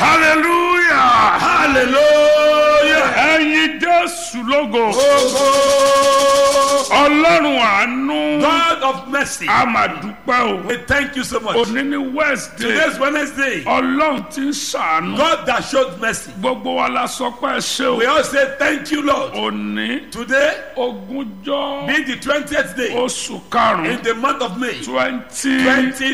hallelujah hallelujah. ẹyin jésù lógo Ogo. ọlọ́run àánú God of mercy. a máa dúpẹ́ o We thank you so much. òní ní wednesday Today's Wednesday. ọlọ́run ti ń ṣàánú God that showed mercy. gbogbo wa la sọ pé ẹ ṣe We o all say thank you, Lord. òní Today, ogúnjọ́ being the 20th day oṣù karùn-ún in the month of May twenty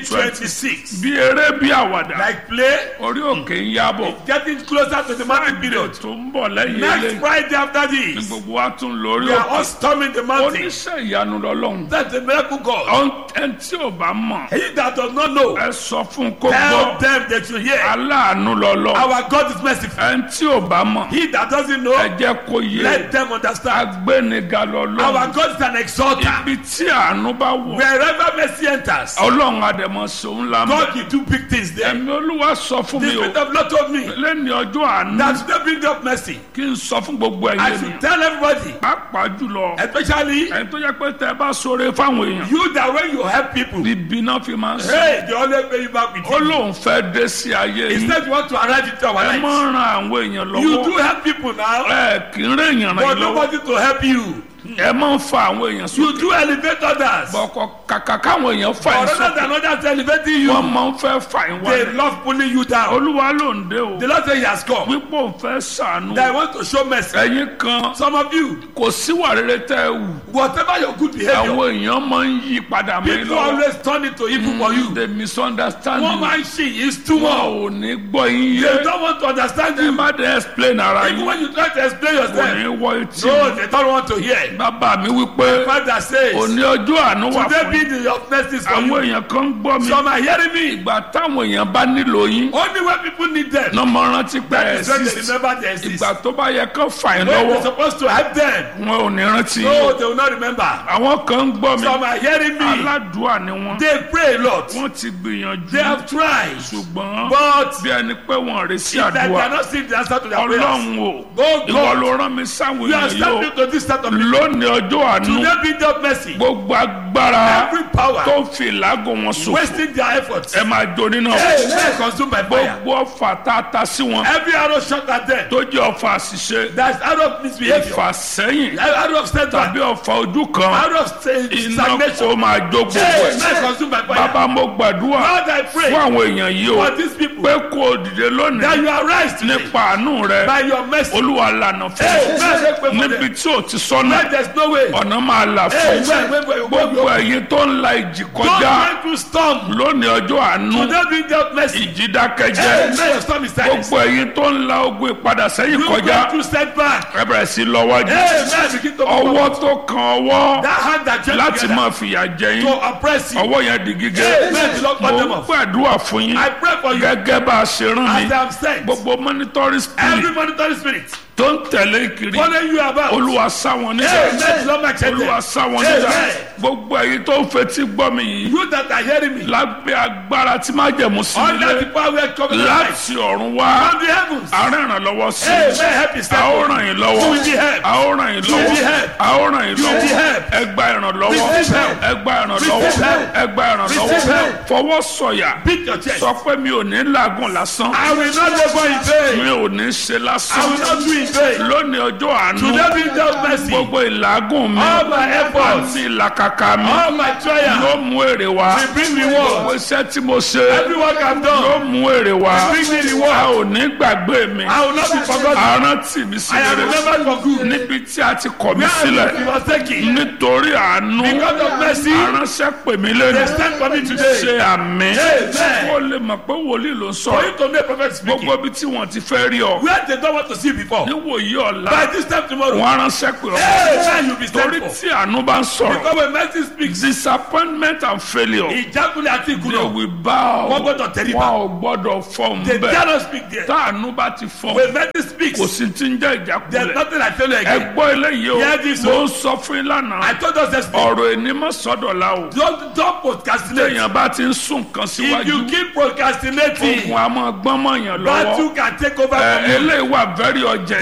2026. bí eré bí àwàdà Like play, orí òkè ń yábọ̀ getting closer to the mountain period. tó ń bọ̀ lẹ́yìn Next ilé Friday after ní this, gbogbo wa tún lórí we are òkè all storming the mountain. oníṣẹ́ ìyanu lọ́lọ́run That's the miracle God. ẹni tí ò bá mọ̀ He that does not know, ẹ sọ fún kó tell gbọ́ them that you hear. aláàánú lọ́lọ́ Our God is merciful. ẹni tí ò bá mọ̀ He that doesn't ẹ know, jẹ́ kó yé let them understand. agbéniga Our lọ́lọ́ God is an exalter. ibi tí àánú bá wọ̀ Wherever mercy enters, ọlọ́run àdèmọ̀ sòun la mọ̀ God will do big things there. ẹ̀mí olúwa sọ fún The mi o Spirit of Lord told me lẹ́ni ọjọ́ àánú that today bring up mercy. kí n sọ fún gbogbo I ẹ̀yẹ should mi tell everybody, pàápàá jùlọ especially ẹni tó yẹ pé tẹ bá sọ̀rọ̀ fáwọn èèyàn you that when you help people, ibi náà fi máa ń sọ hey, they always pay you back with ó it. lóun fẹ́ dé sí ayé yìí Instead, you want to arrive into our ẹ lives. mọ̀ ran àwọn èèyàn You lọ́wọ́ do help people now, ẹ kì í rẹ̀ èèyàn ràn but yín lọ́wọ́ nobody to help you. ẹ máa ń fa àwọn èèyàn You sókè do elevate others. bọ̀kọ̀ kàkà káwọn èèyàn fà yín But rather sókè than others elevating you, wọ́n máa ń fẹ́ fà yín they wálẹ̀ love pulling you down. olúwa ló ń dé o The Lord said He has come. wípé òun fẹ́ sànú That I want to show mercy. ẹ̀yin kan Some of you, kò síwà rere tẹ́ ẹ wù whatever your good behavior, àwọn èèyàn máa ń yí padà mọ́ ẹ people lọ́wọ́ always turn it to evil for you. they misunderstand One you man she is too wọn much. ò ní gbọ́ yín They yé don't want to understand ẹ you. má dé explain ara Even yín when you try to explain kò yourself, ní wọ etí no, mi. they don't want to hear. bàbá mi wípé Father says, òní ọjọ́ àánú wà today fún be yín the of mercy for àwọn you. èèyàn kan ń gbọ́ mi Some are hearing me. ìgbà táwọn èèyàn bá nílò yín Only when people need them, lọ́mọ rántí pé ẹ̀ is when they sí remember they exist. ìgbà tó bá yẹ kán fà yín When they're lọ́wọ́ supposed to help them, wọn ò ní rántí no, yín they will not remember. àwọn kan ń gbọ́ mi Some are hearing me. aládùúà ni wọ́n They pray a lot. wọ́n ti gbìyànjú They have tried. ṣùgbọ́n But bí ẹni pé wọ́n rí sí if they àdúrà cannot see the answer to their prayers, ọlọ́run o Oh ìwọ God, ló rán mi sáwọn you are èèyàn yìí stepping to this set of o lónìí ọjọ́ àánú Today be the mercy. gbogbo agbára Every power tó ń fi ìlágùn wọn ṣòfò wasting their efforts. ẹ máa jó nínú Hey, men consumed by fire. gbogbo ọfà tá a ta sí wọn Every arrow shot at them. tó jẹ́ ọfà àṣìṣe That's arrow of misbehavior. ìfàsẹ́yìn Arrow of setback. tàbí ọfà ojú kan Arrow of sta- iná stagnation. kó máa jó gbogbo Hey, ẹ̀ men consumed by fire. bàbá mo gbàdúrà Lord, I pray fún àwọn èèyàn yìí o for these people pé kó o dìde that lónìí you arise today nípa àánú rẹ by your mercy. olúwa lànà fún Hey, mi man, make way for níbi them. tí o ti sọnà Where there's no way. ọ̀nà máa là Hey, fún man, make way. gbogbo ẹ̀yin tó ń la ìjì Don't kọjá went through storm. lónìí ọjọ́ àánú Today be the mercy. ìjì Hey, dákẹ́jẹ́ man, your storm is silenced. gbogbo ẹ̀yin tó ń la ogun ìpadà sẹ́yìn You kọjá went through setback. ẹ bẹ̀rẹ̀ sí lọ́wọ́jú Hey, man, begin to ọwọ́ tó kan ọwọ́ That hand that joined láti together máa fìyà jẹ yín to oppress you. ọwọ́ yẹn di gígé Hey, man, the Lord cut mo them ń off. gbàdúrà fún yín I pray for you gẹ́gẹ́ bá a ṣe rán mi as I am sent. gbogbo monitoring Every spirit monitoring spirit tó ń tẹ̀lé kiri follow you about. olúwa sá wọn Hey, níjà man, Lord, my children. olúwa sá wọn Hey, níjà man. gbogbo ẹ̀yin tó ń fetí gbọ́ mi yìí You that are hearing me. lábẹ́ agbára tí má jẹ̀mú sí Under the nílé power of coming light. láti ọ̀run wá From the heavens. àárín ìrànlọ́wọ́ sí Hey, man, help a you ó step ràn up. yín You lọ́wọ́ will be helped. a ó ràn yín You will be lọ́wọ́ helped. a ó ràn yín You will be lọ́wọ́ helped. ẹ gba ìrànlọ́wọ́ Receive help. ẹ gba ìrànlọ́wọ́ Receive help. ẹ gba ìrànlọ́wọ́ Receive help. fọwọ́ sọ̀yà Beat your chest. sọ pé mi ò ní làágùn lásán I will not labor in mi vain. ò ní ṣe I lásán will not do in vain. lónìí ọjọ́ àánú Today be the mercy. gbogbo ìlàgùn mi All my efforts. àti ìlàkàkà mi All my trials. yóò mú èrè wá will bring gbogbo reward. iṣẹ́ tí mo ṣe Every work I've done. yóò mú èrè wá Bring me a reward. ò ní gbàgbé mi I will not be forgotten. àrántí mi sí I am rere remembered for good. níbi tí a ti kọ̀ mí Where sílẹ̀ I was taken. nítorí àánú Because of mercy. aránṣẹ́ pè mí They lẹ́nu stand for me today. ṣe àmì Amen. ó lè mọ̀ pé wòlíì ló ń For sọ̀rọ̀ you to know a prophet speaking. gbogbo ibi tí wọ́n ti fẹ́ rí ọ Where they don't want to see before. níwòyí ọ̀la By this time tomorrow. wọ́n aránṣẹ́ pè ọ́ Hey, man, you be torí stand for. tí àánú bá ń sọ̀rọ̀ Because when mercy speaks. disappointment and failure Ìjákulẹ̀ àti they ìkùnà. will bow Wọ́n gbọ́dọ̀ tẹríba. wọn ò gbọ́dọ̀ fọ́ọ̀mù They bẹ́ẹ̀ dare not speak there. táànú bá ti fọ́ọ̀mù When mercy speaks. kò sí ti ń jẹ́ There's ìjákulẹ̀ nothing I tell you ẹ again. gbọ́ eléyìí o Hear this, mo o. ń sọ fún yín lánàá I told us yesterday. ọ̀rọ̀ ènìmọ̀ sọ́dọ̀la o Don't don't procrastinate. téèyàn bá ti ń sún nǹkan If you síwájú keep procrastinating, ogun a máa gbọ́n mọ̀yàn lọ́wọ́ battle can take over ẹ from you. eléyìí wà very urgent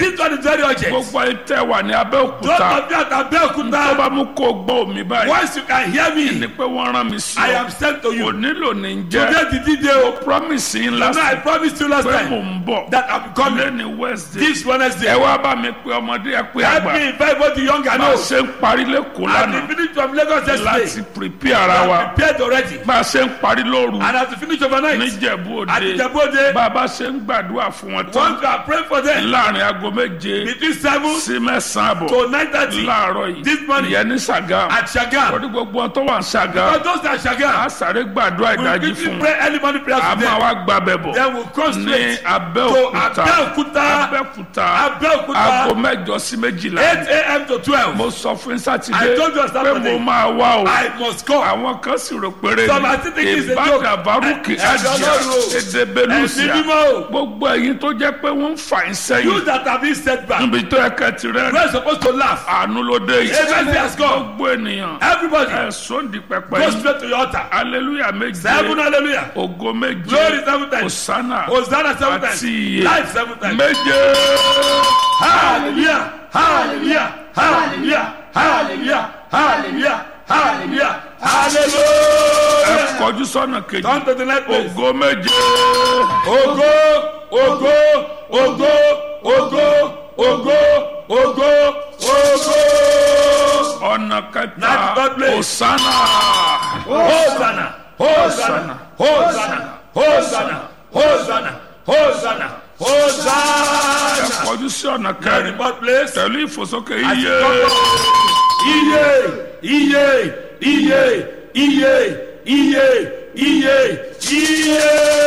This one is very urgent. gbogbo ayé tẹ wà ní Don't abẹ́òkúta appear at tó Abeokuta. bá mú kó gbọ́ omi báyìí Once you can hear ni me, pé wọ́n rán mi sí I ọ am sent to kò you. nílò ní jẹ́ Today the day o. promise yín You know, I lásán promised you last pé mò time ń bọ̀ that I'm coming lẹ́ni wednesday this ẹ Wednesday. wá bá mi pé ọmọdé ẹ pé Help àgbà me invite both the young and bá a old. ṣe ń parí lẹ́kọ̀ọ́ And lánàá we finished from Lagos láti yesterday. prepare ara wa I'm prepared already. bá a ṣe ń parí lóru And as we finish overnight, níjẹ̀bú at òde Ijebode, bá a bá ṣe ń gbàdúrà fún wọn tán once we are praying for them, láàrin aago méje between 7 sí mẹ́sàn-án àbọ̀ to 9.30 láàárọ̀ yìí This morning. ìyẹn ní Ṣàgámù at Shagam. lórí gbogbo wọn tó wà ní Ṣàgámù Because those that a Shagam, sáré gbàdúrà we ìdájí quickly fún wọn pray early morning prayers a for máa them. wá gbàbẹ̀ bọ̀ Then we'll come ní straight to Abẹ́òkúta Abeokuta, Abẹ́òkúta aago Abeokuta, mẹ́jọ sí méjìlá 8 a.m. to 12. mo sọ fún I sátidé told you on pé Saturday. mo máa wá o I must come. àwọn kan sì rò péré Some are still thinking it's a joke. ìbàdàn baruki Ẹ- ẹ- àjà Ọlọ́run o. èdè Ẹ̀sìn belusia mímọ́ o. gbogbo ẹ̀yin tó jẹ́ pé wọ́n ń fà ń You sẹ́yìn that have been set back, níbi tó yẹ kẹ́ ti rẹ́ we're supposed to laugh. àánú ló dé yìí Amen has come. gbogbo ènìyàn Everybody, ẹ̀sùn di pẹpẹ go yìí straight to your altar. aleluya méje Seven hallelujah. ògo méje Glory seven times. osana Hosanna seven times. àti iye Life seven times. méje Hallelujah. Hallelujah. Hallelujah. Hallelujah. Hallelujah. Hallelujah. ẹ Hallelujah. kọjú sọ́nà kejì Come to the next place. ògo méje Ogo, ogo, ogo, ogo, ogo, ogo, ogo. ọ̀nà kẹta Next God place. osana Hosanna, Hosanna, Hosanna, Hosanna, Hosanna, Hosanna, ẹ Hosanna. kọjú sí ọ̀nà Now the kẹrin God place. pẹ̀lú ìfòsókè As you iye come Iye, iye, iye, iye, iye, iye, iye.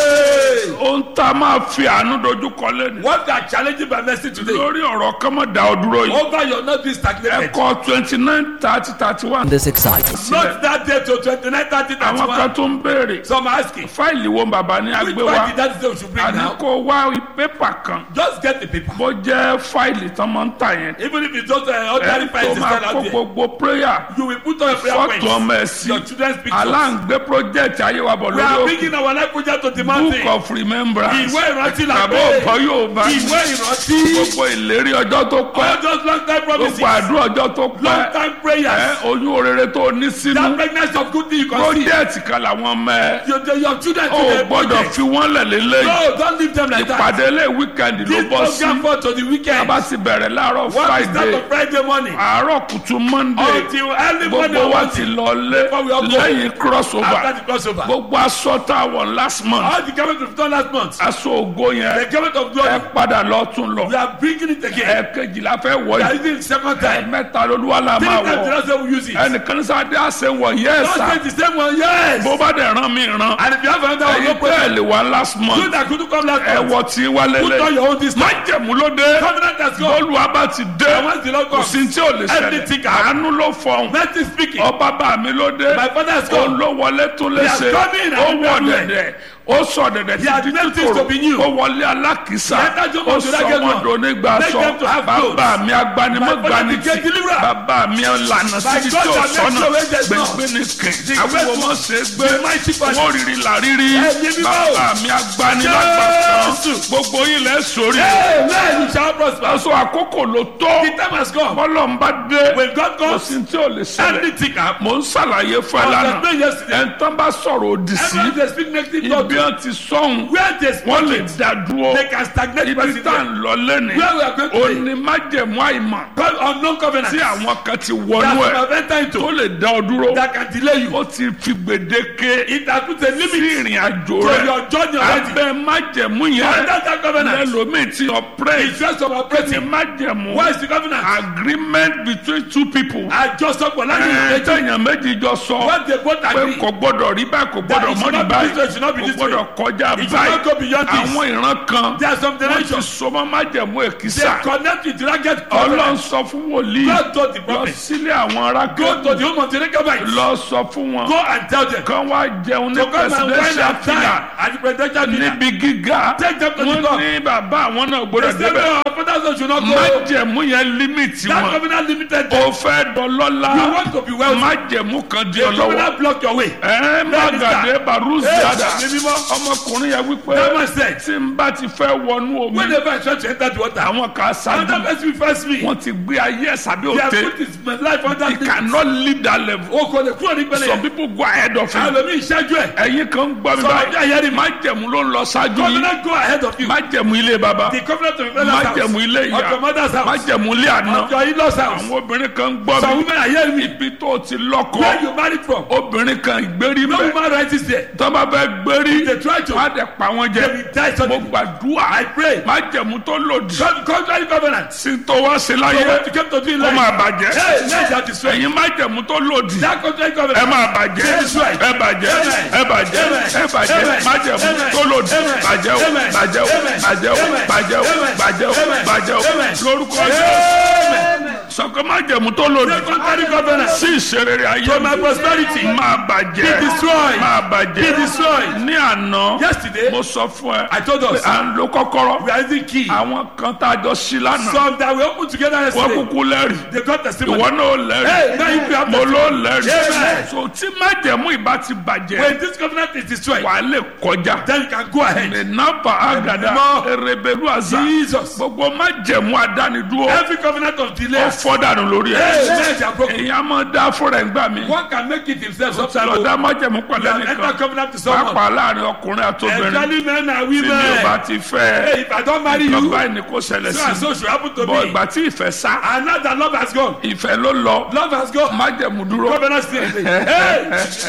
ohun tá a máa fi àánú dojú kọ lẹ́nu What they are challenging by mercy today? lórí ọ̀rọ̀ kọ́mọ̀ dá ọ dúró yìí Over your not being stagnated. ẹ̀kọ́ twenty nine thirty thirty one this exciting. Not that day to twenty-nine, thirty, àwọn kan thirty-one. tó ń béèrè Some are asking, fáìlì wo bàbá ní which agbé one wa did that day we should bring àní now? kó wá pépà kan Just get the paper. bó jẹ́ fáìlì tán máa ń tà yẹn Even if it's just uh, ẹ ordinary tó files máa inside kó out there. gbogbo prayer You will put on your prayer fọ́tò ọmọ ẹ̀ points. sí Your children's pictures. aláǹgbé project ayé wa bọ̀ We are lórí òkè bringing our life project to the book mountain. of remembrance Ìwé ìrántí là àbọ̀ pé. ọ̀kọ́ yóò bá Ìwé ìrántí. gbogbo ìlérí ọjọ́ tó pẹ́ All those long time promises. gbogbo àdúrà ọjọ́ tó Long pẹ́ time ẹ prayers. oyún orere tó ní sínú That pregnancy of good thing you can see. project kan làwọn ọmọ ẹ Your, your, your children ò to the gbọ́dọ̀ project. fi wọ́n lẹ̀ lélẹ́yìn No, don't leave them like that. ìpàdé ilé weekend ló This bọ́ sí program for to the weekend. bá sì bẹ̀rẹ̀ láàárọ̀ What is that friday on Friday morning? àárọ̀ kùtù monday Until early morning gbogbo on wa Monday. ti lọ lé Before we all go. lẹ́yìn crossover After the crossover. gbogbo aṣọ tá a wọ̀ last month All the government we've done last month. aṣọ ògo The yẹn government of ẹ glory. padà lọ́tún lọ We are bringing it again. ẹ̀ẹ̀kejìlá fẹ́ wọ̀ We are yìí using it second time. mẹ́ta lolúwa la Three máa times the wọ̀ last time we use it. ẹnìkan ní sáadé àṣẹ wọ̀ Don't yẹ́sà take the same one, yes. bó bá dẹ̀ rán mi rán And if you have another one, no ẹ̀yin problem. tẹ́ẹ̀lì wá last You month that couldn't come last ẹ month. wọ tí wá Put on lélẹ̀ your own this time. májẹ̀mú ló dé Covenant has gone. olúwa bá ti dé And once the Lord kò comes, sí tí ò lè Everything ṣẹlẹ̀ can àánú ló fọhùn mercy speaking. ọba bá mi ló dé My father has òun come. ló wọlé tó He has léṣe come in ó and wọ everywhere. dẹ̀dẹ̀ ó sọ dẹ̀dẹ̀ He has títí made things to be new. ó wọlé alákìísà He entered your ó mouth to sọ that get wọn one. donígbà Make sọ them to have clothes. bàbá mi agbanimọ̀gbani My father tí became deliverer. bàbá mi lànà My síbi God tí ò has made sọ́nà sure where there's none. gbẹ̀ngbẹ̀ ní kẹ̀ The àwọn great ọmọ one. ṣe gbé The mighty one. wọ́n rírì làrírí Ẹ̀yin mímọ́. bàbá mi agbanilágbàtàn Jésù. gbogbo yín lẹ́ sórí Amen. You shall prosper. aṣọ àkókò ló tó The time has come. bọ́lọ̀ ń bá dé When God kò comes, sí tí ò lè ṣẹlẹ̀ anything can happen. mò ń ṣàlàyé fún ẹ I was lánàá explaining yesterday. ẹ̀ńtán bá sọ̀rọ̀ òdì sí Everyone they speak negative ibi talk. wọn ti sọ̀hún Where they wọ́n lè speak it, dá dúró they can stagnate ibi tá à president. ń lọ lẹ́nu Where we are going today. òní májẹ̀mú àìmọ̀ God unknown covenant. tí àwọn kan ti That wọnú you ẹ̀ have entered tó into. lè dá ọ dúró That can delay you. ó ti fi gbèdéke It has put a sí limit ìrìn àjò to rẹ̀ your journey already. abẹ́ májẹ̀mú yẹn Under that covenant. lẹ́lòmíì ti ọ̀pẹ́rẹ́ It's just of ti operating. májẹ̀mú What is the covenant? agreement between two people Àjọsọpọ̀ láti ìrètí. ẹ̀ẹ́dẹ̀yàn méjì jọ sọ What they both pé agree. kò gbọdọ̀ rí báyìí kò That gbọdọ̀ it mọ́ should ní not be báyìí this way, it should not be kò this way. gbọdọ̀ kọjá It should not go báyìí beyond this. àwọn ìran kan There are some wọ́n ti dimensions. sọmọ́ májẹ̀mú They èkìsà connect with ragged ọlọ́run covenant. sọ fún wòlíì God told the lọ prophet. sílé àwọn ará Go to the kẹ́kọ̀ọ́ home of the Rechabites. lọ sọ fún wọn Go and tell them. kán wá jẹun ní To come and wine presidential and fila dine at the presidential dinner. níbi gíga Take them to the wọ́n top. ní bàbá àwọn náà They gbọdọ̀ say débẹ̀ no, our fathers person should not go. májẹ̀mú yẹn límìtì That wọn covenant limited them. o fẹ́ dọlọ́lá You want to be wealthy. májẹ̀mú kan di The ọ lọ́wọ́ covenant block your way. ẹ má gàdé barúzíàdà Hey, ẹ̀mí mímọ́. ọmọkùnrin yẹn wípé That man said, tí n bá ti fẹ́ wọnú omi whenever I try to enter the water, àwọn kan ṣáájú another person will first me. wọn ti gbé ayé ẹ̀ sábẹ́ They have òde put his life under he me. cannot leave that level O kò lè kúrò nípele some yẹn. people go ahead of him Àlọ́ mi ìṣẹ́jú ẹ̀. ẹ̀yin kan ń gbọ́ mi Some of you are báyìí hearing me. májẹ̀mú ló ń lọ ṣáájú yìí Covenant go ahead of you. májẹ̀mú ilé baba The covenant of your father's house. májẹ̀mú ilé Of ìyá your mother's house. májẹ̀mú ilé àná Of your in-laws house. àwọn obìnrin kan ń gbọ́ Some mi women are hearing me. ibi tó ti Where lọ́kọ you married from? obìnrin kan ìgbérí No mẹ́ woman rights is there. tó bá fẹ́ gbérí They try to. wọ́n á dẹ̀ pa wọ́n They jẹ will die mo suddenly. gbàdúrà I pray. májẹ̀mú tó lòdì Con- Contrary covenant. sí tó wá sí So láyé what you came to do in ó life. máa bàjẹ́ Hey, let that destroy. ẹ̀yin májẹ̀mú tó lòdì That contrary ẹ covenant. máa bàjẹ́ ẹ bàjẹ́ ẹ bàjẹ́ ẹ bàjẹ́ májẹ̀mú tó lòdì bàjẹ́ o bàjẹ́ o bàjẹ́ o bàjẹ́ o bàjẹ́ o bàjẹ́ o lórúkọ Jésù sọ̀kọ́ májẹ̀mú tó lòdì That contrary covenant. sí ìṣerere ayé To my prosperity. máa bàjẹ́ Be destroyed. máa bàjẹ́ Be destroyed. ní àná Yesterday, mo sọ fún ẹ I told us. pé à ń lo kọ́kọ́rọ́ we are using key. àwọn kan tá a jọ sí lánàá Some that we opened together wọ́n yesterday. kúkú lẹ́rìí They got testimony. ìwọ náà ó lẹ́rìí Hey, now you have mo testimony. ló lẹ́rìí Amen. so tí májẹ̀mú ìbá ti bàjẹ́ When this covenant is destroyed, wà á lè kọjá then you can go ahead. ìnápa àgàdà Ẹ̀mí èrèbèlú àzà Jesus. gbogbo májẹ̀mú àdánidúró Every covenant of ó delay. fọ́ dànù lórí ẹ̀ Hey, men are broken. èyàn máa dá fúnra ẹ̀ gbà mí One can make it himself sometimes. lọ dá májẹ̀mú pẹ̀lú You have entered ẹnìkan covenant to someone. pàápàá láàrin ọkùnrin àtobìnrin Especially men and tí mi ò bá women. ti fẹ́ Hey, if I don't marry ẹ you, báyìí ni kò ṣẹlẹ̀ so and sí so should happen to bọ̀ me. ìgbà tí ìfẹ́ sá And now that love has gone. ìfẹ́ ló lọ Love has gone. májẹ̀mú dúró Covenant still. Hey!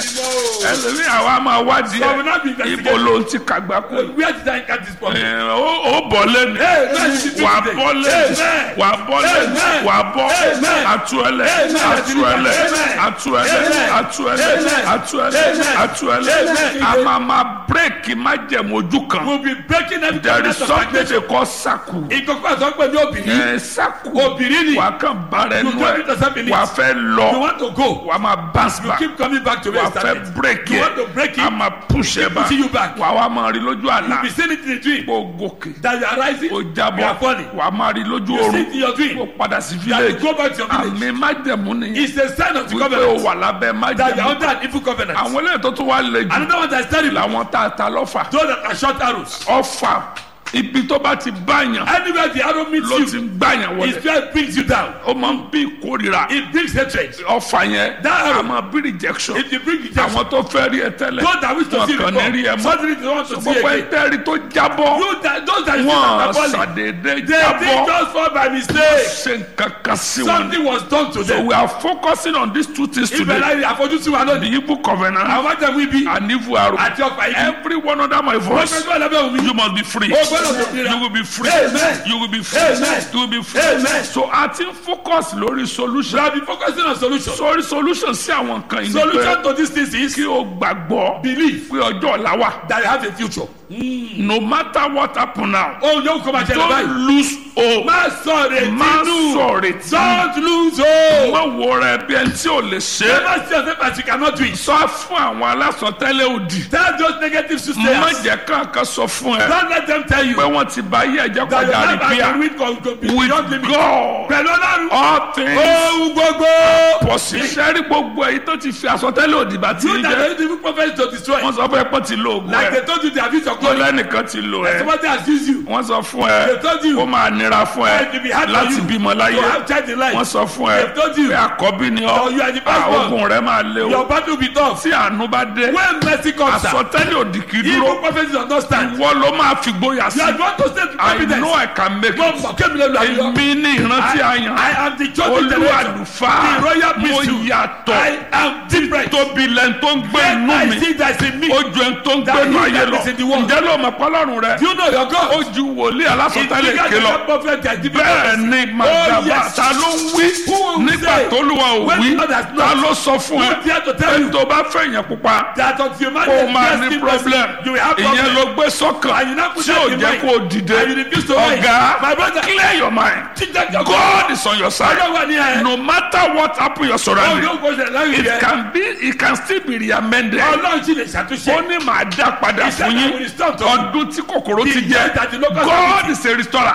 ẹlòmíì àwa máa wádìí So we ẹ̀ not be ibo investigating. ló ń ti kàgbá kú Where did I get this from? ẹ̀, ó ó bọ̀ lẹ́nu Hey, man, you did wà today. bọ́ lẹ́nu Amen. wà bọ́ lẹ́nu Amen. wà bọ́ Amen. àtúẹ̀lẹ̀ Amen. àtúẹ̀lẹ̀ Amen. àtúẹ̀lẹ̀ Amen. àtúẹ̀lẹ̀ Amen. àtúẹ̀lẹ̀ Amen. àtúẹ̀lẹ̀ Amen. a máa ma bírèkì májẹ̀mú ojú kan We'll be breaking every there is covenant of something stagnation. they call saku Ìkọ̀kọ̀ àtọ́pẹ́ ní obìnrin. ẹ̀ saku Obìnrin ni. wà á kàn bára ẹnu You don't ẹ̀ need to stop in it. wà á fẹ́ You lọ want to go. wà á máa bounce You back keep coming back to where wà you á fẹ́ started. break You yẹ want to break a it. máa push ẹ back pushing you back. wà á wá máa rí lójú àlá You be seeing it in a dream. kó gòkè That you are rising. ó You jábọ̀ are falling. wà á máa rí lójú You see oorun it in your dream. kó padà sí That you village go back to your village. àmì májẹ̀mú ni It's a sign of the wípé o covenant. wà lábẹ́ That you are májẹ̀mú under an evil covenant. àwọn eléyìí tó tún wá le jù Another one that is terrible. làwọn tá a ta lọ́fà Those that are short arrows. ọfà ibi tó bá ti báyàn Anywhere the arrow meets ló ti you, ń gbàyàn it wọlé just brings you down. ó máa ń bí ìkórira It brings hatred. ọfà yẹn That arrow. a máa bí rejection If you bring rejection, àwọn tó fẹ́ rí ẹ tẹ́lẹ̀ those that wish to wọn see kàn ní rí ẹ before, mọ́ suddenly they want to see gbogbo ẹ again. tẹ́rí tó jábọ́ You that, those that you see wọn that are falling, ṣàdédé they jábọ́ did just fall by mistake. ṣe nǹkan kan sí wọn. Something was done to so them. we are focusing on these two things Ibẹ̀ today láyé àfojúsùn wa the lónìí. evil covenant Àwọn jẹ́ wí bí and evil arrow àti ọ̀pá ibi. every one under my Wọ́n voice fẹ́ gbọ́ lábẹ́ òun mi. you must be free O gbọ́dọ̀ tó fi ra. you will be free Amen. you will be free Amen. you will be free Amen. so a ti ń focus lórí We solution have been focusing on solution. sórí solution sí àwọn nǹkan yìí ni pé Solution to these things is kí o gbàgbọ́ belief pé ọjọ́ ọ̀la wà that you have a future. no matter what happen now Ohun yóò kọ́ máa ṣẹlẹ̀ don't báyìí. lose hope Má sọ retí má nù. sọ̀rọ̀ tí Don't lose hope. má wo rẹ bí ẹni tí ò lè ṣe é. Never see yourself as you cannot do it. sọ fún àwọn alásọtẹ́lẹ̀ òdì Tell those negative má sisters. jẹ́ kankan sọ fún ẹ Don't let them tell you pé wọ́n ti bá yé ẹ̀jẹ̀ that your kọjá life has rìpíà been with God go beyond with limit. God Pẹ̀lú Ọlọ́run. all things Ohun gbogbo. possible. sẹ́rí gbogbo èyí tó ti fi àsọtẹ́lẹ̀ òdì bá ti You rí that jẹ́ are using prophets to destroy. wọ́n sọ fún ẹ pé ti lo oògùn Like ẹ they told you they have used your tó glory. lẹ́nìkan ti lo ẹ Somebody has used you. wọ́n sọ fún ẹ They told you. ó máa nira fún ẹ It will be hard for láti you bímọ láyé to have child in life. wọ́n sọ fún ẹ They told you. pé àkọ́bí ni Oh, ọ́ you are the first Ah, one. ogun rẹ máa lé Your o battle will be tough. tí àánú bá dé When mercy comes, sir, àsọtẹ́lẹ̀ òdì kì í evil dúró prophets does not stand. ìwọ ló máa fi gbóyà sí You are the one to stay with I confidence. know I can make Mo it mọ̀ kémi lè lu àyọ̀. èmi ní ìrántí àyàn I am the chosen olú generation. àlùfáà The royal mo priesthood. yàtọ̀ I am different. tóbi lẹ́nu tó ń gbé When inú I mi see that in me, ó ju ẹni tó ń That gbénu he ayé that lọ is in the world. ǹjẹ́ ló mọ̀ pọ́lọ́run rẹ do you know your God? ó ju wòlíì It's alásọtẹ́lẹ̀ bigger ké than lọ that prophet that did bẹ́ẹ̀ ni màdàbà yes. ta ló ń wí Who will nígbà say tó lùwà ò when wí God has not? ta ló sọ fún ẹ Who dare to tell pé you? tó bá fẹ̀yìn pupa That until man kó o máa is ní blessed in problem mercy, you will have ìyẹn problem. ló gbé sọ́kàn And you now put tí that ò in jẹ́ mind. kó o dìde And you refuse to rise. ọ̀gá My brother, clear your mind teach that your God is on your side Ọlọ́run wà ní ẹ. no matter what happen your Oh, surrounding yóò gbọ́dọ̀ láyé it rẹ̀. can be it can still be reamended Ọlọ́run sì lè ṣàtúnṣe. ó ní màá dá padà He said fún I yín will restore to you. ọdún tí kòkòrò ti The jẹ year that the locust God is a restorer Olùdákọ̀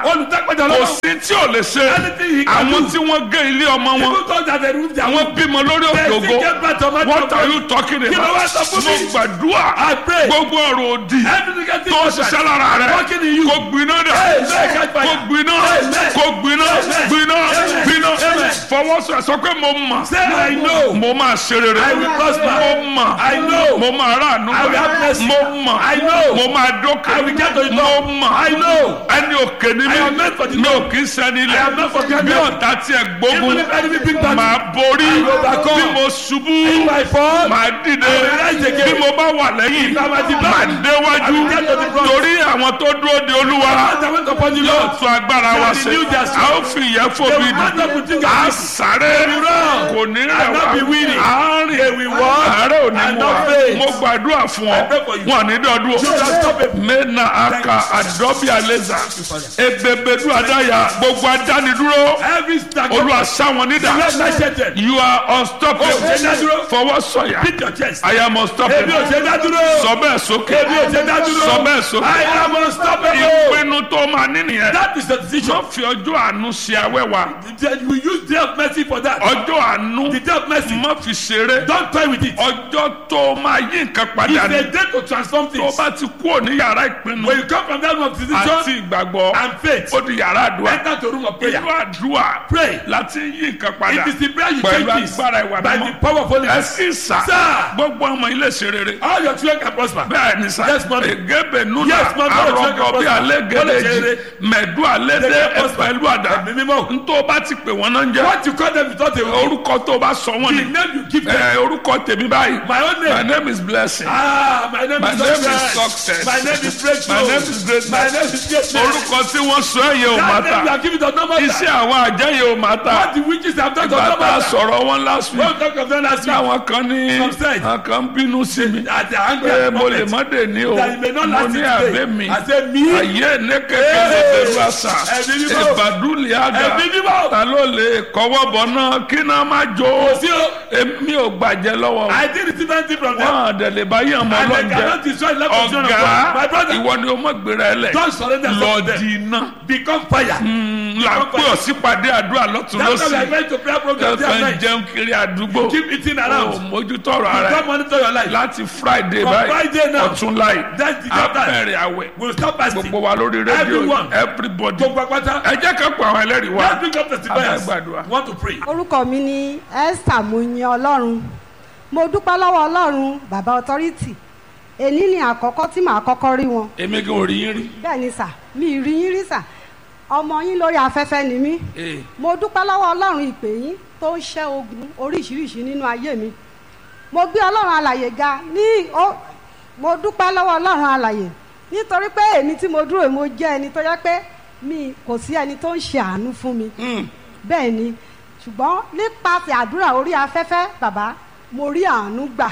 lápẹjọ kò lọ́wọ́. sí tí ò lè ṣe Anything he can àwọn do. tí wọ́n gé ilé ọmọ wọn People thought that they roof their àwọn roof. bímọ lórí òkè They ògo still get back to my what temple. are you talking Kí ló about wá sọ fún mo mi? gbàdúrà I pray. gbogbo ọ̀rọ̀ òdì Everything gets tó ṣiṣẹ́ lára rẹ Working in you. kò gbiná dà Amen. Catch fire. kò gbiná Amen. kò gbiná Amen. gbiná Amen. gbiná Amen. fọwọ́sọ sọ pé mo mọ̀ Say I know. mo máa ṣe rere I will prosper. mo mọ̀ I know. mo máa ráàánú I will have mercy. mo mọ̀ I know. mo máa dókè I will get to the mo top. mọ̀ I know. ẹni òkè ni mi I am meant for the mi ò top. kì í sẹ́ni I am not for ilẹ̀ granted. bí ọ̀tá tiẹ̀ gbógun Even if enemy big battle. máa borí I will overcome. bí mo ṣubú If I fall, máa dìde I will rise again. bí mo bá wà lẹ́yìn If I am at the back, máa I déwájú will get to the front. torí àwọn tó dúró de olúwa As I went upon the yóò Lord, tún agbára wa They ṣe renew their a strength. ó fi ìyẹn They fòbi will stand up with dùn fingers a up. sáré They will run. kò ní rẹ̀ And not be wá weary. àárín They will walk àárẹ̀ ò ní and mú not wa faint. mo gbàdúrà fún ọ I pray for you. wọn ní dọdún You shall stop it. mena aka adọbi aleza ebebedu adaya gbogbo adánidúró every stagnant. olúwa sáwọn nídà You are not you are Oh, ṣe unstoppable dádúró. fọwọ́ sọ̀yà Beat your chest. I am Ebi ò unstoppable ṣe dádúró. sọ bẹ́ẹ̀ sókè Ebi ò ṣe dádúró. sọ bẹ́ẹ̀ sókè I am unstoppable. ìpinnu tó máa ní nìyẹn That is the decision. má fi ọjọ́ àánú ṣe awẹ́wà We use day of mercy for that. ọjọ́ àánú The day of mercy. má fi ṣeré Don't toy with it. ọjọ́ tó máa yí nǹkan padà It's ní a day to transform tó things. bá ti kúrò ní yàrá ìpinnu When you come from that room of àti decision ìgbàgbọ́ and faith, ó di yàrá àdúrà enter to room of prayer. inú àdúrà Pray. láti yí nǹkan padà It is the prayer you pẹ̀lú change this agbára ìwà by the mímọ́ power of Holy ẹ Ghost. sì sà Sir. gbogbo ọmọ ilé ṣe rere All your children can prosper. bẹ́ẹ̀ ni sà Yes, ma'am. egebe nuna Yes, ma'am. Bọ́lá ṣe arọgọ bí kọ́ alẹ́ Bọ́lá ṣe gẹ̀dẹ̀jì rere. mẹ̀dú alẹ́ dé They can prosper. ẹ̀pẹ̀lú àdá Ẹ̀mí mímọ́. ntọ́ bá ti pè wọ́n náà ń jẹ́ What you call them without a orúkọ tó bá sọ wọ́n The ni name you give them. ẹ orúkọ tèmi báyìí My own my name. name is blessing Ah, my name My is name is success. success. My name is breakthrough. My name is greatness. My name is greatness. orúkọ tí wọ́n sọ ẹ̀ yẹ ò má That name you ta are giving does not matter. iṣẹ́ àwọn àjẹyẹ ò má ta What the witches have done does not bàtà matter. sọ̀rọ̀ wọn last week Don't talk of them last week. táwọn kan ní Some said. àwọn kan ń bínú sí mi At the angry pé at mo lè moment. má dé ní o That you may not mo last ní it àbẹ́ today. mi I say me. ayé ní kékeré bẹ̀rù àṣà Ẹ̀mí mímọ́. ìbàdúlì àgà Ẹ̀mí mímọ́. ta ló lè kọ́wọ́ bọ̀ náà kí náà má jó Kò sí o. èmi ò gbàjẹ́ lọ́wọ́ I did receive anything from them. wọn àdẹ̀lẹ̀ báyìí ọmọ And they ọlọ́njẹ cannot destroy the life of children of God. My ọ̀gá brother, ìwọ ni o mọ̀ gbéra ẹ lẹ̀ don't surrender lọ yourself to di them. iná Become fire. là ń pè ọ́ sípàdé àdúrà lọ́tún That's why we lọ́sì are going to prayer program day and ẹ̀fẹ̀ ń night. jẹun kiri àdúgbò Keep eating ò around. mójútó ọ̀rọ̀ ara Don't ẹ̀ monitor your life. láti friday From báyìí Friday now. ọ̀tún láì That's the that time. abẹ́rẹ́ àwẹ̀ We'll stop fasting. gbogbo wa lórí rédíò Everyone. everybody Gbogbo apáta. ẹ jẹ́ ká pa àwọn ẹlẹ́rìí wa Let's bring up testifiers. Abẹ́gbàdúrà. Want to pray. orúkọ mi ni esther muyin ọlọ́run mo dúpẹ́ lọ́wọ́ ọlọ́run bàbá ọtọ́rìtì èní ni àkọ́kọ́ tí màá kọ́kọ́ rí wọn èmi gan ò rí yín rí bẹ́ẹ̀ ni sà mi ì rí yín rí sà ọmọ yín lórí afẹ́fẹ́ ni mí Ee. mo dúpẹ́ lọ́wọ́ ọlọ́run ìpè yín tó ń ṣẹ́ ogun oríṣiríṣi nínú ayé mi mo gbé ọlọ́run alàyè ga ní ó mo dúpẹ́ lọ́wọ́ ọlọ́run alàyè nítorí pé èmi tí mo dúró yìí, mo jẹ́ ẹni tó yẹ pé mi kò sí ẹni tó ń ṣe àánú fún mi bẹ́ẹ̀ ni ṣùgbọ́n nípasẹ̀ àdúrà orí afẹ́fẹ́ bàbá mo rí àánú gbà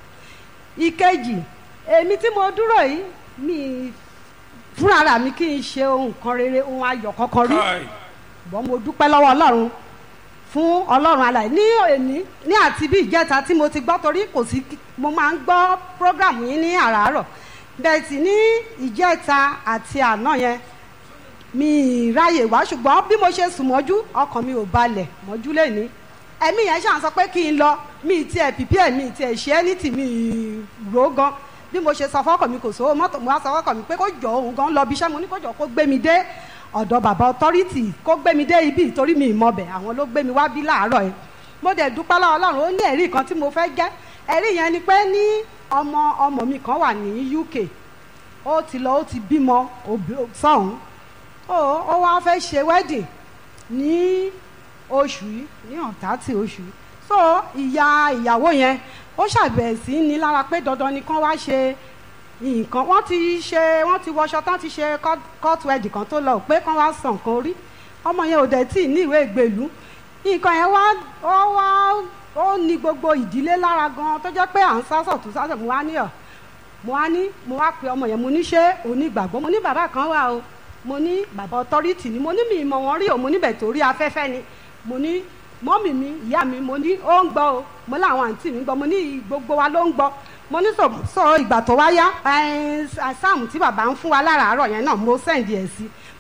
ìkejì èmi tí mo dúró yìí mi fúnra mi kì í ṣe ohun kan rere ohun ayọ̀ kankan rí Káì. ṣùgbọ́n mo dúpẹ́ lọ́wọ́ ọlọ́run fún ọlọ́run alàyè ní òní ní àti bí ìjẹta tí mo ti gbọ́ torí kò sí kí- mo máa ń gbọ́ program yín ní àràárọ̀ bẹ́ẹ̀ sì ní ìjẹta àti àná yẹn mi ì ráyè wá ṣùgbọ́n bí mo ṣe sùn mọ́jú ọkàn mi ò balẹ̀ mọ́jú lẹ́ni ẹ̀mí yẹn ṣàn sọ pé kí n lọ mi ì tiẹ̀ pìpì ẹ̀ mi ì tiẹ̀ ṣe ẹ́ ní tì mí ì rò ó gan bí mo ṣe sọ fọ́kàn mi kò sówó mọ́tò mo wá sọ fọ́kàn mi pé kó jọ òun gan lọ bí iṣẹ́ mo ní kó jọ kó gbé mi dé ọ̀dọ̀ bàbá ọtọ́rìtì kó gbé mi dé ibi ìtorí mi ìmọ̀bẹ̀ àwọn ló gbé mi wá bí láàárọ̀ yẹn mo dẹ̀ dúpẹ́ lọ́wọ́ ọlọ́run ó ní ẹ̀rí kan tí mo fẹ́ jẹ́ ẹ̀rí yẹn ni pé ní ọmọ ọmọ mi kan wà ní UK ó ti lọ ó ti bímọ òbí- sọ́hún ó ó wá fẹ́ ṣe wedding ní oṣù yìí ní ọ̀tá tí oṣù yìí so ìyá ìyàwó yẹn ó ṣàbẹ̀wò sí ní lára pé dandan ni kán wá ṣe nǹkan wọ́n ti ṣe wọ́n ti wọṣọ tán ti ṣe court- court wedding kan tó lọ pé kán wá san nǹkan orí ọmọ yẹn ò dẹ̀ tí ì ní ìwé ìgbèlú nǹkan yẹn wá ó wá ó ní gbogbo ìdílé lára gan tó jẹ́ pé à ń sásọ̀ tó sásọ̀ mo wá ní ọ̀ mo wá ní mo wá pe ọmọ yẹn mo ní ṣé onígbàgbọ́ mo ní bàbá kan wà o mo ní bàbá ọtọ́rìtì ni mo ní mi ìmọ̀ wọn rí o mo níbẹ̀ tó rí afẹ́fẹ́ ni mo ní mọ́mì mi ìyá mi mo ní ó ń gbọ́ o mo láwọn àǹtí mi gbọ́ mo ní gbogbo wa ló ń gbọ́ mo ní sọ sọ ìgbà tó wá yá sáàmù tí bàbá ń fún wa láràárọ̀ yẹn náà mo sẹ́ǹdì ẹ̀ sí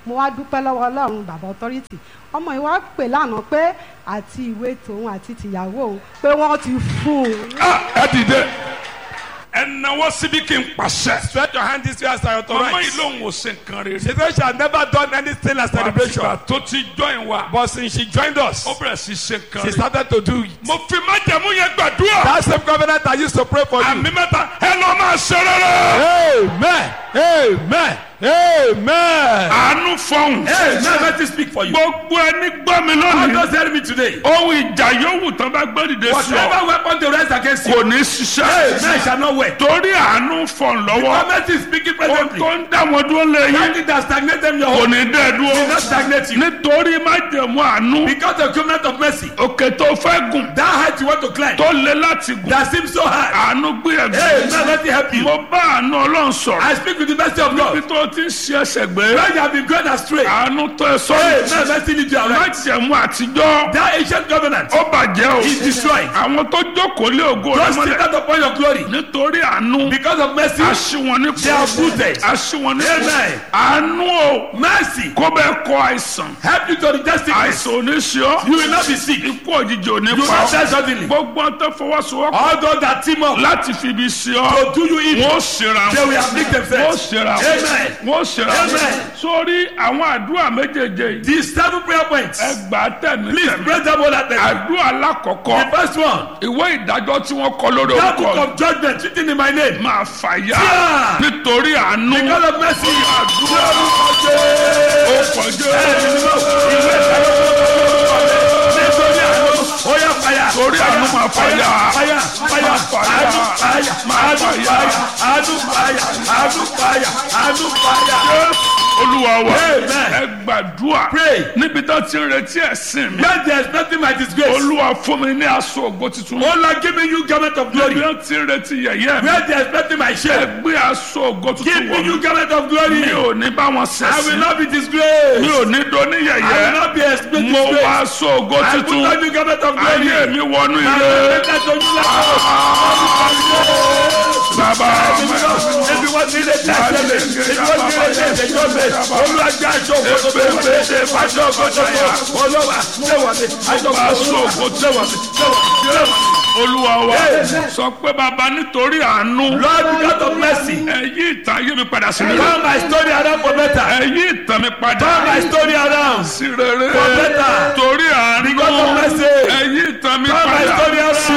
mo wá dúpẹ́ lọ́wọ́ ọlọ́run bàbá authority ọmọ yìí wá pè lánàá pé àti ìwé tòun àti tìyàwó òun pé wọ́n ti fún un Ah, ẹ dìde ẹ náwó síbi kí n pàṣẹ. Stretch your hand this way as I ọmọ yìí authorize. lòun ò ṣe nǹkan rere. She said she had never done anything like celebration. àtìgbà tó ti join wa. But since she joined us, ó bẹ̀rẹ̀ sí ṣe nǹkan she rere. started to do it. mo fi májẹ̀mú yẹn gbàdúrà. That same covenant I used to pray for you. àmì mẹ́ta ẹ lọ máa ṣe rere. Amen. Amen. Amen. àánú fọhùn. Amen. Let me speak for you. gbogbo ẹni gbọ́ mi God lónìí. just tell me today. ohun ìjà yòówù tán bá gbé dìde sí ọ. Whatever weapon they rise against you, kò ní ṣiṣẹ́. amen shall not work. torí àánú fọhùn lọ́wọ́. Government is speaking ohun presently. tó ń dá wọn dúró lé yín. Something that stagnate them your kò home ní dẹ́ will dúró. not stagnate you. nítorí májẹ̀mú àánú. Because the covenant of mercy, òkè tó fẹ́ gùn. that height you want to climb, tó le láti gùn. that seems so high. àánú gbé Amen. ẹ̀gbẹ́. Let me help you. mo bá àánú ọlọ́run sọ̀rọ̀. I speak with the mercy of bí God. tó ti ń ṣe ẹsẹ̀ gbé. When you have been going astray, àánú tó ẹ sọ́nù. amen. Mercy lead you aright. májẹ̀mú àtijọ́. That ancient covenant ó bàjẹ́ o. is destroyed. àwọn tó jókòó lé ògo rẹ Don't sit mọ́lẹ̀. out upon your glory. nítorí àánú. Because of mercy, aṣí wọn ní they are booted. aṣí wọn ní Amen. àánú o. Mercy kó bẹ́ẹ̀ kọ àìsàn. help you to reject sickness. àìsàn ò ní ṣe ọ́. You will not be sick. ikú òjijì ò ní You will pa not ọ́. die suddenly. gbogbo ọ̀n tó fọwọ́sowọ́pọ̀ All those that team up láti fi ibi ṣe ọ́. to do you evil, wọ́n ṣera they wọn. will afflict wọ́n themselves. ṣera wọn. Amen. wọ́n ṣera wọn. Amen. sórí àwọn àdúrà méjèèjì yìí. These seven prayer points. ẹ gbà á tẹ̀mí Please tẹ̀mí. pray them all at them. àdúrà alákọ̀ọ́kọ́. The first one, ìwé ìdájọ́ tí wọ́n kọ lórí that book orúkọ of judgment written in my name. máa fàyà Yeah. nítorí àánú. Because of mercy, àdúrà ó kọjá. nítorí àánú, ó yá fàyà. Torí àánú máa fàyà. Fàyà, fàyà, Máa fàyà. àánú fàyà, Máa àánú fàyà. fàyà, àánú fàyà, àánú fàyà, àánú fàyà. olúwa wa Amen. ẹ gbàdúrà Pray. níbi tó ti ń retí ẹ̀sìn mi. When there is nothing my disgrace, olúwa fún mi ní aṣọ ògo tuntun. oh Lord, give me you garment of níbi glory. tó ti ń retí yẹ̀yẹ́ mi. Where there is nothing my ẹ shame, gbé aṣọ ògo give tuntun me wọ̀ you mí. garment of glory. mi ò ní bá wọn I will ṣẹ̀sìn. not be mi disgraced. ò ní dóní I will yẹ̀yẹ́. not be exposed mo wá disgraced. aṣọ ògo I put tuntun. on you garment of glory. ayé mi wọnú I ire. will make that to you bàbá Ebi wọ́n ti lè tẹ̀sẹ̀ mi. Ebi wọ́n ti lè tẹ̀sẹ̀ jọ mi. Olúwa jẹ́ aṣọ òkòtò tó wà. Aṣọ òkòtò tó wà. Olúwa ṣé wà mí. Aṣọ aṣọ òkòtò ògo ṣé wà mí. Ṣé wà mí. Ṣé wà mí. olúwa wa Amen. sọ pé bàbá nítorí àánú. Lord, because of mercy, ẹ yí ìtàn ayé mi padà sí rere. turn my story around for better. ẹ yí ìtàn mi padà Turn my story around. sí rere. For better. torí àánú. Because of mercy. ẹ yí ìtàn mi Turn my padà story around. sí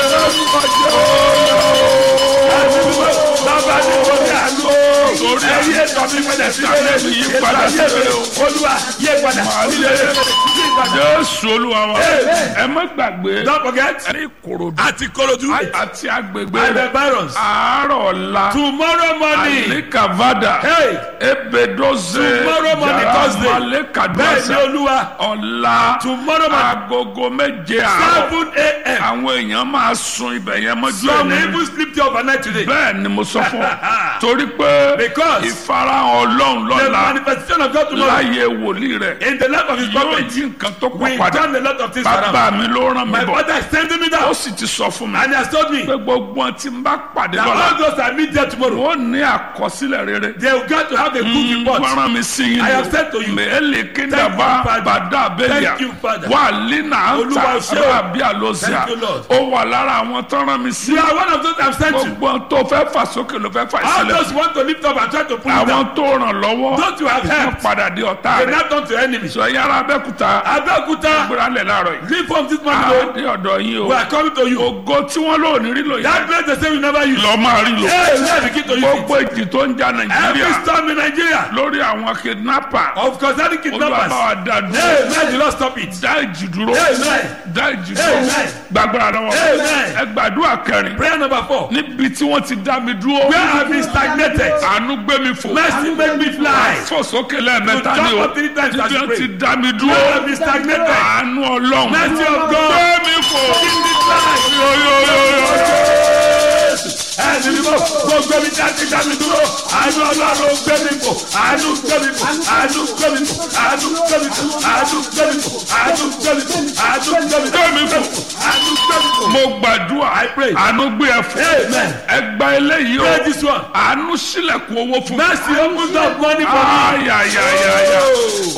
Bàbá mi kò ní àánú. Torí Ẹyí ètò mi padà sí rere. Yí padà sí rere o. Olúwa yé padà sí rere. Yí padà. Jésù olúwa wa. Amen. ẹ má gbàgbé. Don't forget. ní Ìkòròdú. Àti Korodu. àti agbègbè And the rẹ̀. barons. àárọ̀ ọ̀la. Tomorrow morning. Alikavada. Hey. Ebedoze. Tomorrow morning, Thursday. Bẹ́ẹ̀ ni Malekaduasa. Olúwa. Ọ̀la. Tomorrow morning. Agogo méje àárọ̀. Seven a.m. Àwọn èèyàn máa sun ibẹ̀ yẹn mọ́jú Some ẹ̀ní. even sleep till overnight today. Bẹ́ẹ̀ ni mo sọ fún ọ. Torí pé Because ìfarahàn Ọlọ́run the lọ́la manifestation of God tomorrow láyé wòlíì rẹ̀ in the life of his yóò prophet jí nǹkan tó pọ̀ will padà. turn a lot of things Bàbá around. mi ló rán mi My bọ̀. father is sending me Ó down sì ti sọ fún mi and he has told me pé gbogbo ohun tí n bá pàdé that lọ́la all those I meet there tomorrow wọ́n ní àkọsílẹ̀ rere. they will get to have a good report. Wọ́n rán mi sí yín. I have said to you. Mẹ́lẹ̀ Thank kíndàbá you, Father. bàdá abẹ́lẹ̀. Thank you, Father. Wà línà Olúwa àǹtà ṣé o. rábí àlọ́síà. Thank you, Lord. Ó wà lára àwọn tó rán mi sí. You are one of those I'm sent to. Gbogbo ohun tó fẹ́ fà sókè ló fẹ́ fà All sílẹ̀. those who want to lift up and try to pull it Àwọn down. tó ràn lọ́wọ́. Those you have Wọ́n helped. padà di ọ̀tá They rẹ̀. now turn to enemies. Sọ yàrá Abẹ́òkúta. Abẹ́òkúta Gbéra lẹ̀ láàárọ̀ yìí. leave from this morning o. Àdé ọ̀dọ̀ yín We o. are coming to you. Ògo tí wọ́n lò ní rí lò That yẹn. place they say we never use. Lọ máa rí lò. Hey, let's begin to use Gbogbo it. èjì tó ń ja Every Nàìjíríà storm in Nigeria. lórí àwọn kidnapper. Of course, any Olúwa kidnappers. bá wa dá dúró. Hey, man, you not stop it. dá ìjì dúró Amen. dá ìjì dúró Amen. gbàgbọ́ra lọ́wọ́ Amen. ẹ gbàdúrà kẹrin Prayer number four. níbi tí wọ́n ti dá mi dúró Where have been stagnated? àánú gbé mi fò Mercy make me fly. fò sókè lẹ́ẹ̀mẹ́ta You ni jump o up three times as níbi you wọ́n pray. ti dá mi dúró Where have been stagnated? àánú ọlọ́run Mercy of God. gbé mi fò Give me fly. yóyóyóyó ẹni mímọ́ gbogbo mi jáde jáde dúró àánú ọlọ́run gbé mi fò àánú gbé mi fò àánú gbé mi fò àánú gbé mi fò àánú gbé mi fò àánú gbé mi fò àánú gbé mi fò Gbé mi fò. àánú gbé mi fò. mo gbàdúrà I pray. àánú gbé ẹ fò Amen. ẹ gba eléyìí o Pray this one. àánú sílẹ̀kùn owó fún mi Mercy opens up money for me. ayayayaya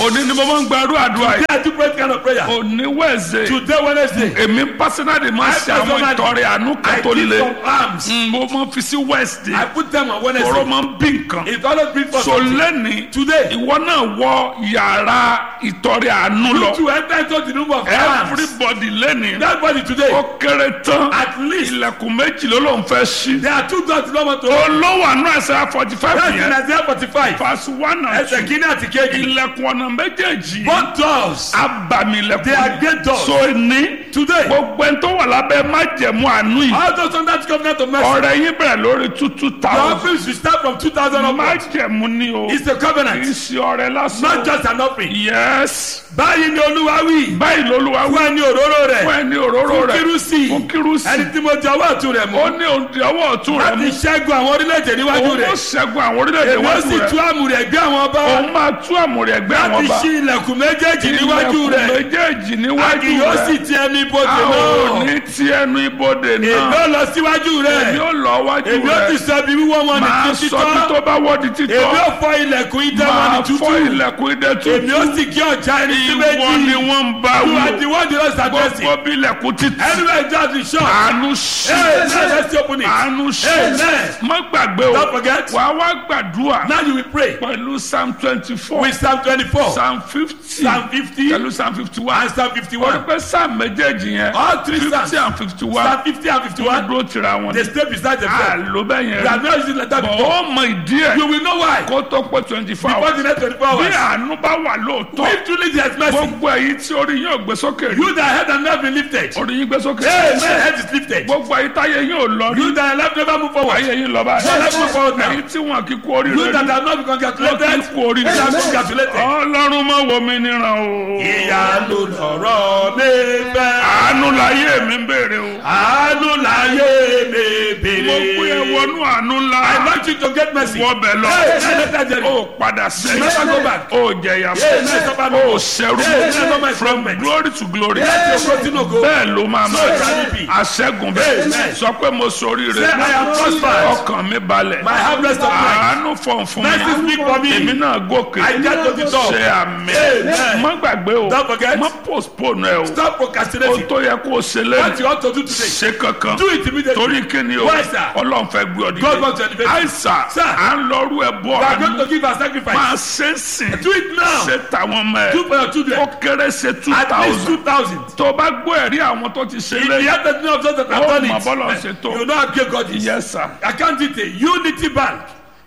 òní ni mo máa ń gbàdúrà àdúrà yìí Today I do pray kind of prayer. òní wẹ̀ẹ̀sẹ̀ Today Wednesday. èmi pásínàdì máa ń ṣe àwọn personally, ìtọrẹ àánú kan I tó give le some arms. Mm, mo máa ń fi sí wẹ́ẹ̀sì I put them on tọrọ Wednesday. máa ń bí nǹkan It always brings for so lẹ́ni Today. ìwọ náà wọ yàrá ìtọrẹ àánú lọ to enter into the room of arms. everybody lẹ́ni Everybody today. ó kéré tán At least ilẹ̀kùn méjì ló ló ń fẹ́ ṣí there are two doors to number two. olówó àánú ẹsẹ̀ forty five That's in yẹn Isaiah forty-five. verse one and Ẹsẹ̀ two kìíní àti kejì. ilẹ̀kùn ọ̀nà méjèèjì Both doors. abàmì They are ilẹ̀kùn great doors. so ní Today. gbogbo ẹni tó wà lábẹ́ májẹ̀mú àánú yìí All those under the covenant of mercy. ọ̀rẹ́ yín bẹ̀rẹ̀ lórí two two Your thousand office will start from two thousand onwards. májẹ̀mú ni o It's a kì í covenant. ṣe ọ̀rẹ́ Not lásán just an offering. yes Báyìí ni Olúwa wí. báyìí lolúwa Fún wí ẹni òróró rẹ̀. fún ẹni òróró Fún rẹ̀ kírúsì. fún kírúsì Ẹni tí mo jẹ ọwọ́ ọ̀tún rẹ̀ mú. ó ní òǹdí ọwọ́ ọ̀tún rẹ̀ Láti mú ṣẹ́gun àwọn orílẹ̀-èdè níwájú òun ó rẹ̀. ṣẹ́gun àwọn orílẹ̀-èdè Èmi ó wájú sì tú rẹ̀ àmù rẹ̀ gbé àwọn ọba. òun máa tú àmùrẹ̀ ẹgbẹ́ àwọn Láti ọba ṣí ilẹ̀kùn méjèèjì níwájú ilẹ̀kùn rẹ̀. méjèèjì A níwájú kì yóò sì rẹ̀ ti ẹnu ibodè a ò náà. ní ti ẹnu ibodè Èmi náà ó lọ síwájú rẹ̀. èmi ó lọ wájú Èmi ó ti rẹ̀ sọ ibi wíwọ́ wọn ní máa ti sọ bí tó títọ́. bá wọ́ di Èmi títọ́ ó fọ ilẹ̀kùn idẹ wọn ní máa tútù. fọ́ ilẹ̀kùn idẹ Èmi ó tútù sì kí ọjà ẹni sí ìwọ ni méjì. wọ́n ń bá You wù are the one the Lord is addressing. gbogbo bí ilẹ̀kùn títì Anywhere just the shop. àánú ṣe Hey, now let's open it. àánú ṣe Amen. má gbàgbé o Don't forget. wàá wá gbàdúrà Now you will pray pẹ̀lú psalm twenty four with Psalm twenty-four, psalm fifty Psalm fifty, pẹ̀lú psalm fifty one and Psalm wọ́n fifty-one. pẹ́ psalm méjèèjì yẹn All three fifty Psalms. and fifty one Psalm fifty and wọ́n fifty-one. dúró tira wọn They stay beside a themselves. ló bẹ́ẹ̀ yẹn You have not used it like that bọ̀ before. ó mọ ìdí ẹ̀ You will know why. kó tó pé twenty four Before hours the next twenty-four bí hours. àánú bá wà lóòótọ́ If truly there is mercy, gbogbo èyí tí orí yín ò gbé sókè rí you that head and never been lifted. orí yín gbé sókè Hey, my head is lifted. gbogbo èyí táyé yín ò lọ rí You that left never move forward. ayé yín lọ No, let's move báyìí forward now. èyí tí wọn kì í kú oríire You that rí have not been wọn kì í congratulated. kú oríire You that are congratulated. ọlọ́run mọ̀ wọ mi níran o Ìyanu lọ̀rọ̀ mi fẹ́. àánú láyé mi ń béèrè o Àánú láyé mi mo pé ẹ bèrè. wọnú àánú ńlá I want you to get mercy. wọ bẹ̀ lọ Hey, let that journey. ó padà Never go back. sẹ́yìn ó jẹ̀yà Hey, never fún go ó back. ṣẹ́rú Hey, never my from government. glory to glory Láti ògo sínú ògo. bẹ́ẹ̀ ló máa So máa shall it be. aṣẹ́gun bẹ́ẹ̀ Amen. sọ pé mo soríire Say, I am prospered. ọkàn mi balẹ̀ My harvest of life. àánú fọ̀n fún Mercy mi speak for me. èmi náà gòkè I get to the top. ṣe àmì Amen. má gbàgbé o Don't forget. má postpone ẹ o Stop o procrastinating. tó yẹ kó o ṣe What lẹ́nu you ought to do today. ṣe kankan Do it immediately. torí kíni o Why, sir? ọlọ́run fẹ́ gbé ọ God wants to dìde elevate you. àìsà Sir. à ń lọ́rú ẹ bọ́ We are going àánú to give our máa sacrifice. ṣe é sìn Do it now. ṣe tàwọn ọmọ Do ẹ for your children. ó kéré ṣe two At least thousand two thousand. tó o bá gbọ́ ẹ̀rí àwọn tó ti ṣe If the lẹ́yìn head of those that have ó done mọ̀ bọ́lá it, ṣe tó you know how great God is. yes sir Account detail Unity Bank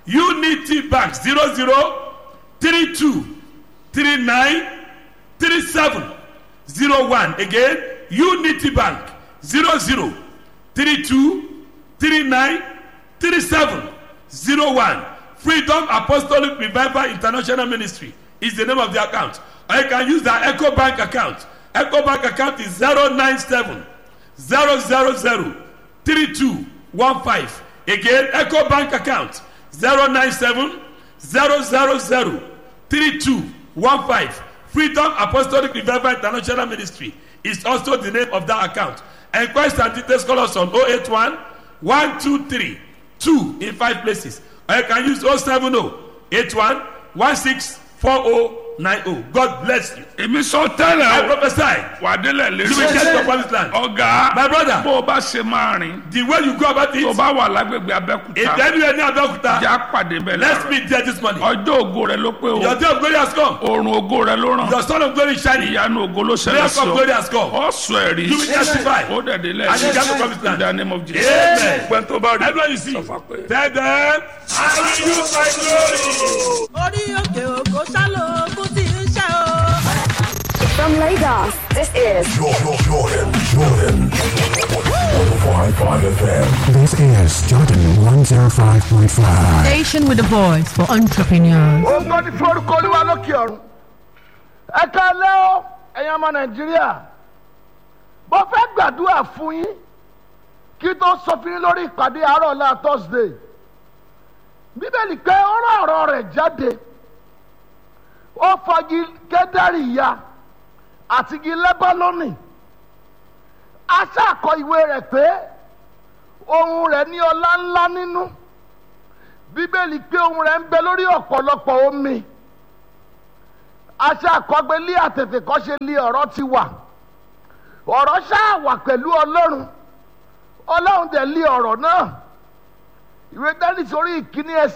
Unity Bank zero zero three two three nine three seven zero one again Unity Bank zero zero three two three nine three seven zero one Freedom Apostolic Revival International Ministry is the name of the account or you can use the Echo Bank account Echo Bank account is zero nine seven zero zero zero three two one five again eco bank account zero nine seven zero zero zero three two one five freedom apostolic revival international ministry is also the name of that account enquest and details call us on oh eight one one two three two in five places or you can use oh seven oh eight one one six four oh nine oh god bless you èmi sọ i tẹ́lẹ̀ o prophesy wà á délẹ̀ you will lérí get your promised land ọ̀gá my brother bó o bá ṣe máa rìn the way you go about tó o it bá wà lágbègbè if abẹ́kúta anywhere near abeokuta ìjà pàdé bẹ́ẹ̀ let's lára meet there this morning ọjọ́ ògo rẹ ló pé o your day of glory has come oòrùn ògo rẹ ló ràn your son of glory is shining ìyanu ògo ló ṣẹlẹ̀ miracle sí of ọ glory has come ọ sọ ẹ̀rí you will testify ó dẹ̀ délẹ̀ and you get to promised in land the name of Jesus amen gbẹ́ntó bá rí everyone you see sọfà pé. tell them i will use my glory. orí òkè òkò ṣálò ogun tí ń ṣe o. From Lagos, this is Jordan, Jordan, Jordan. 105.5 FM. This is Jordan 105.5. Station with a voice for entrepreneurs. ògo ní forúkọ olúwa lókè ọ̀run ẹ káalẹ́ o ẹ̀yin ọmọ nàìjíríà mo fẹ́ gbàdúrà fún yín kí tó sọ fún yín lórí ìpàdé àárọ̀ ọ̀la thursday bíbélì pé ó rán ọ̀rọ̀ rẹ̀ jáde ó fọgi kẹ́dárì ya àti igi lẹ́bálónì aṣáàkọ ìwé rẹ̀ pé ohun rẹ̀ ní ọlá ńlá nínú bíbélì pé ohun rẹ̀ ń bẹ lórí ọ̀pọ̀lọpọ̀ omi aṣọ àkọgbé lé àtètè kọ́ ṣe lé ọ̀rọ̀ ti wà ọ̀rọ̀ ṣáà wà pẹ̀lú ọlọ́run ọlọ́run dẹ̀ lé ọ̀rọ̀ náà ìwé dání sórí ìkíní ẹsẹ̀.